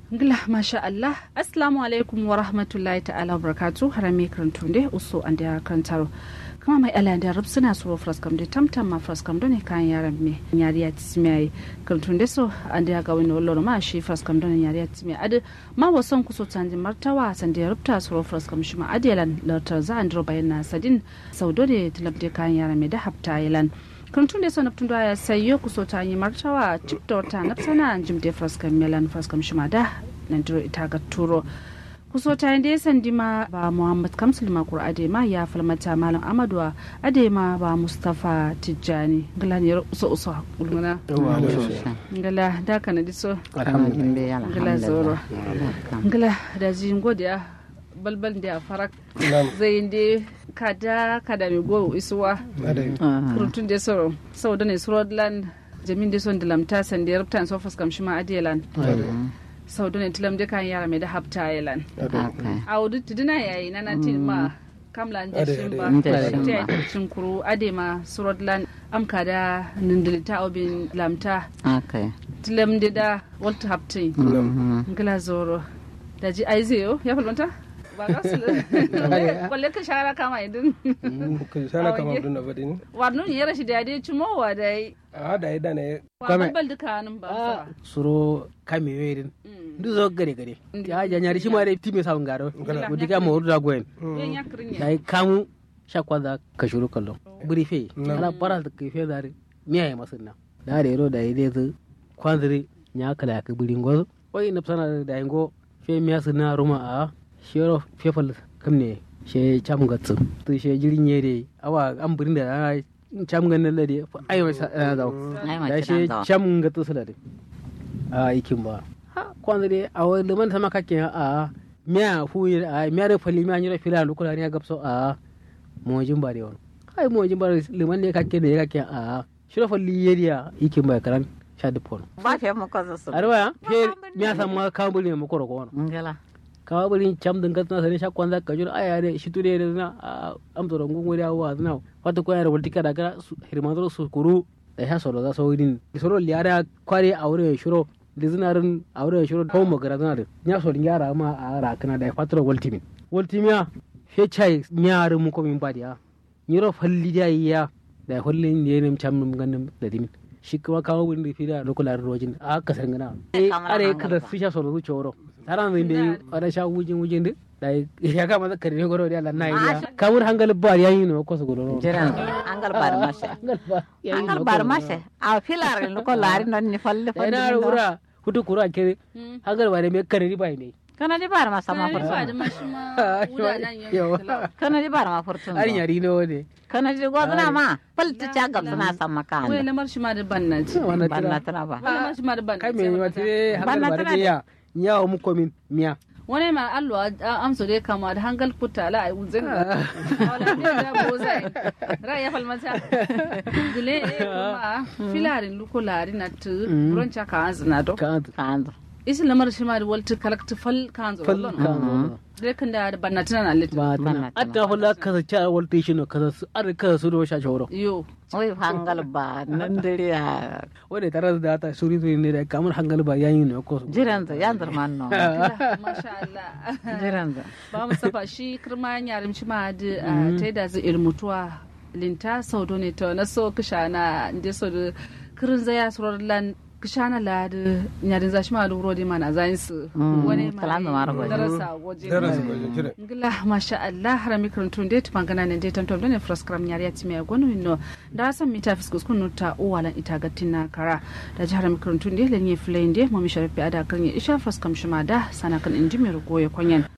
ngila masha Allah assalamu alaikum wa rahmatullahi ta'ala wa barakatu harame karantun de uso an da karantaro kama mai ala da rub suna suro fraskam de tamtam ma fraskam don kan yaran me yari ya tismi karantun de so an da ga wani wallo ma shi fraskam don yari ya tismi ad ma wasan kuso tanji martawa san da rubta suro fraskam shi ma adelan lautar za an dro bayan sadin saudo de tilabde kan yaran me da hafta yalan kuntun da sonap tun ya sayo ku so ta yi martawa tip da wata na sana jim da fraskam melan fraskam shima da nan diro ita ga turo ku so ta da sandi ma ba muhammad kamsul ma qur'ade ma ya falmata malam amadu ade ma ba mustafa tijjani ngala ne uso uso ulmuna ngala da kana diso ngala zoro ngala da jin godiya balbal da farak zai inde kada kada mi go isuwa kurutun da so sau da ne surodland jamin da son da lamta san da rubtan so faskam shi ma adelan sau da ne tilam da kan yara mai da hafta ayelan a wudu tuduna yayi na natin ma kamla da shin ba ta yi cin kuru ade ma surodland amka da nindilita obin lamta tilam da da walta haftin ngila zoro da ji aizeyo ya falmanta ba ga su kwalle ka shara kama idin ka shara kama idin na badi ne warnu ne rashi da dai cimo wa dai a da yi da ne wa bal duka nan ba suro kame werin ndu zo gare gare ya ja nyari shi ma dai time sawun garo wudi ga mo da goyen dai kamu shakwa da ka shuru kallo brife ala bara da kai fe dare miya ya masunna da da ro da ide zu kwanziri nya kala ka burin gozo oi na sana da yango fe miya sunna ruma a shero fefal kam ne she cham gatsu to she jirin yere awa an burin da cham gan nan lade ai ma da da she cham gatsu salade a ikin ba ha kwanza de awa liman sama kake a miya fu a miya da fali miya nyira fila lu kula ne gapso a mojin ba de won ai mojin ba liman ne kake ne kake a shiro fali yeriya ikin ba karan sha dupon ba fe mo ko su arwa fe miya sama kambuli ne mo ko ko ngala kawa bari cam din kasna sani sha kwanza ka jura aya de shi ture da na am to rongo ngori awa na wata ko yara bultika daga hirmanzo su kuru da ya soro za so din soro liara kware aure shiro da zinarin aure shiro ko magara zina da nya so yara ma a ra kana da fatro waltimin waltimia fe chai nyaare mu ko min badiya nyiro falli da ya da hollin ne nem cham num ganin da dimin shi kuma kawo wurin da fi da lokulan rojin a kasar gana are kada su sha soro su coro taran zai bai wada sha wujin wujin din da ya kama da karfe goro da Allah na yi kamar hangal bar yayi no ko su goro jiran hangal bar mashe hangal bar mashe a filar no ko lari non ni falle falle na rura hutu kura ke hangal bare me karri bai ne kana di bar ma sama furtun kana di bar ma furtun ari yari no ne kana di godna ma falta ta gab suna sama kan wai lamar shi ma da bannati bannatana ba lamar shi ma da bannati kai me ni wata hangal bare ya nyawo mu komin miya wani ma allo amso dai kama da hangal kuta la ai uzin wala ne da bozai ra ya falmata dile kuma filarin lukulari na tu broncha ka azna do ka kan isi lamar shi ma da walti kalakti fal kan zo fal kan dai kan da bannatina na lit ba tana adda hula ka sa cha walti shi no ka su ar ka su do sha shoro yo oi hangal ba nan dare ya wanda tare da ta suri suri ne da kamar hangal ba yayin ne ko jiran da yan man no masha Allah jiran da ba mu safa shi kirma yarim shi ma da ta da zai ilmutuwa linta saudo ne to na so kishana inde so da kirin zaya surar lan kishana la da nyarin zashi ma luro di mana zayin su wani ma kalam da mara gwaji darasa waje darasa gwaji kire ngila masha Allah harami karantun dai tupangana ne dai tantom ne fraskram nyari ya timi agonu no da san mita fiskus kunu ta uwalan ita gatina kara da jihar makarantun dai lenye flende mu mi sharafi ada kan ya isha fraskam shima da sana kan inji mai rugo ya kwanyan